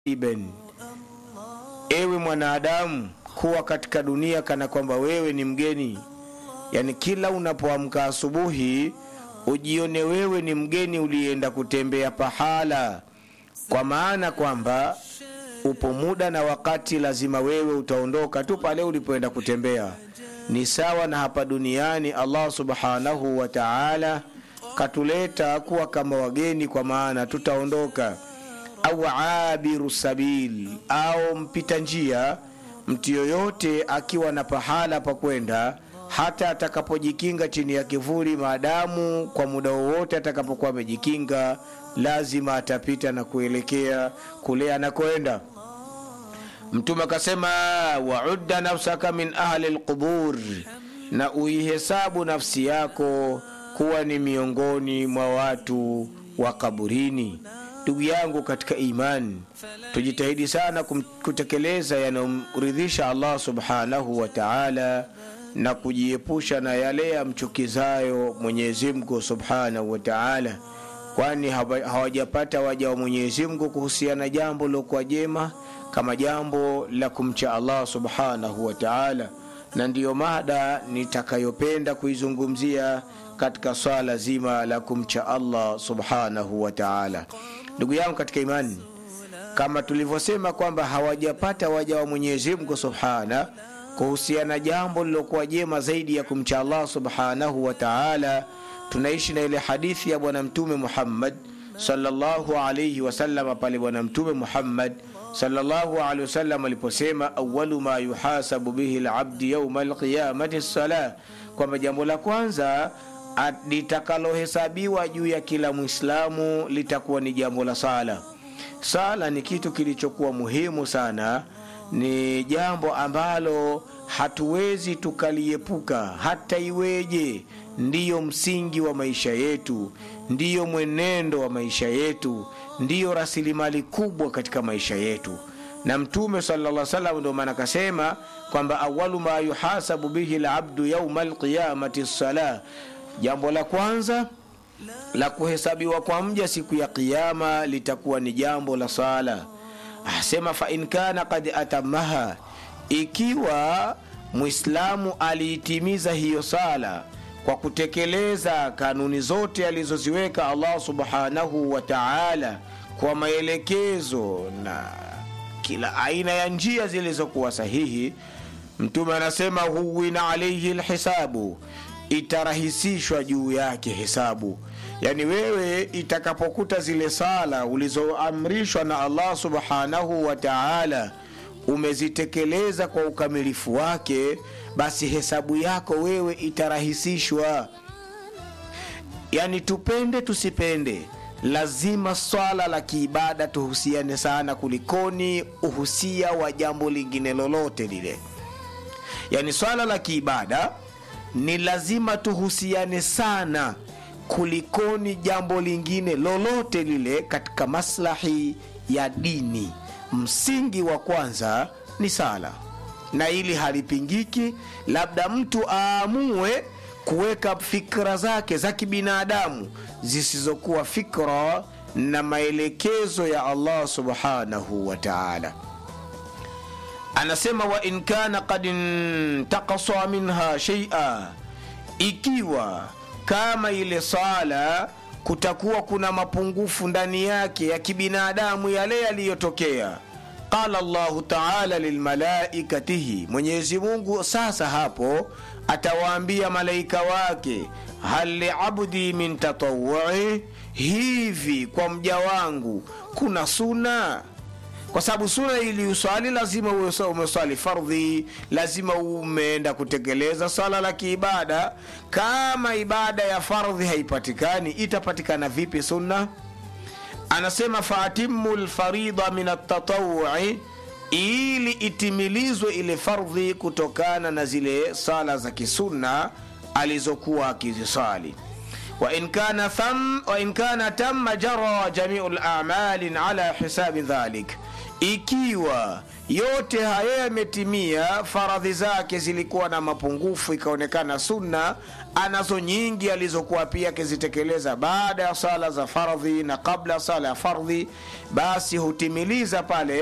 iben ewe mwanadamu kuwa katika dunia kana kwamba wewe ni mgeni yaani kila unapoamka asubuhi ujione wewe ni mgeni ulienda kutembea pahala kwa maana kwamba upo muda na wakati lazima wewe utaondoka tu pale ulipoenda kutembea ni sawa na hapa duniani allah subhanahu wa taala katuleta kuwa kama wageni kwa maana tutaondoka au abiru sabil au mpita njia mtu yoyote akiwa na pahala pa kwenda hata atakapojikinga chini ya kivuli maadamu kwa muda wowote atakapokuwa amejikinga lazima atapita na kuelekea kule anakoenda mtume akasema waudda nafsaka min ahli lqubur na uihesabu nafsi yako kuwa ni miongoni mwa watu wa kaburini ndugu yangu katika imani tujitahidi sana kum- kutekeleza yanayomridhisha allah subhanahu wa taala na kujiepusha na yale yamchukizayo mwenyezi mungu subhanahu wa taala kwani hawa- hawajapata waja wa mwenyezi mungu kuhusiana jambo lilokuwa jema kama jambo la kumcha allah subhanahu wa taala na ndiyo mada nitakayopenda kuizungumzia katika swala zima la kumcha allah subhanahu wa taala ndugu yangu katika imani kama tulivyosema kwamba hawajapata waja wa mwenyezi mungu subhana kuhusiana jambo lilokuwa jema zaidi ya kumcha allah subhanahu wa taala tunaishi na ile hadithi ya bwana mtume muhammad sallallahu alaihi wasallam pale bwana mtume muhammad sallallahu alaihi wasallam aliposema awalu ma yuhasabu bihi labdi yauma alqiyamati lsala kwamba jambo la kwanza at- litakalohesabiwa juu ya kila mwislamu litakuwa ni jambo la sala sala ni kitu kilichokuwa muhimu sana ni jambo ambalo hatuwezi tukaliepuka hata iweje ndiyo msingi wa maisha yetu ndiyo mwenendo wa maisha yetu ndiyo rasilimali kubwa katika maisha yetu na mtume sala salam ndio maana akasema kwamba awalu ma yuhasabu bihi labdu yauma alqiyamati lsala jambo la kwanza la kuhesabiwa kwa mja siku ya qiama litakuwa ni jambo la sala asema fain kana kad atamaha ikiwa mwislamu aliitimiza hiyo sala kwa kutekeleza kanuni zote alizoziweka allah subhanahu wa taala kwa maelekezo na kila aina ya njia zilizokuwa sahihi mtume anasema huwina alaihi lhisabu itarahisishwa juu yake hesabu yaani wewe itakapokuta zile sala ulizoamrishwa na allah subhanahu wa taala umezitekeleza kwa ukamilifu wake basi hesabu yako wewe itarahisishwa yaani tupende tusipende lazima swala la kiibada tuhusiane sana kulikoni uhusia wa jambo lingine lolote lile yaani swala la kiibada ni lazima tuhusiane sana kulikoni jambo lingine lolote lile katika maslahi ya dini msingi wa kwanza ni sala na ili halipingiki labda mtu aamue kuweka fikra zake za kibinadamu zisizokuwa fikra na maelekezo ya allah subhanahu wa taala anasema wa in kana kad intakasa minha sheia ikiwa kama ile sala kutakuwa kuna mapungufu ndani yake ya kibinadamu yale yaliyotokea qala llahu taala lilmalaikatihi mwenyezi mungu sasa hapo atawaambia malaika wake hal liabdi min tatawui hivi kwa mja wangu kuna suna kwa sababu suna ili uswali lazima uwe umeswali fardhi lazima umeenda kutekeleza swala la kiibada kama ibada ya fardhi haipatikani itapatikana vipi sunna anasema faatimu lfarida min atatawui ili itimilizwe ile fardhi kutokana na zile sala za kisunna alizokuwa akizisali وإن كان ثم وإن كان تم جرى جميع الأعمال على حساب ذلك ikiwa yote haya yametimia faradhi zake zilikuwa na mapungufu ikaonekana sunna anazo nyingi alizokuwa pia akizitekeleza baada ya sala za fardhi na kabla sala ya fardhi basi hutimiliza pale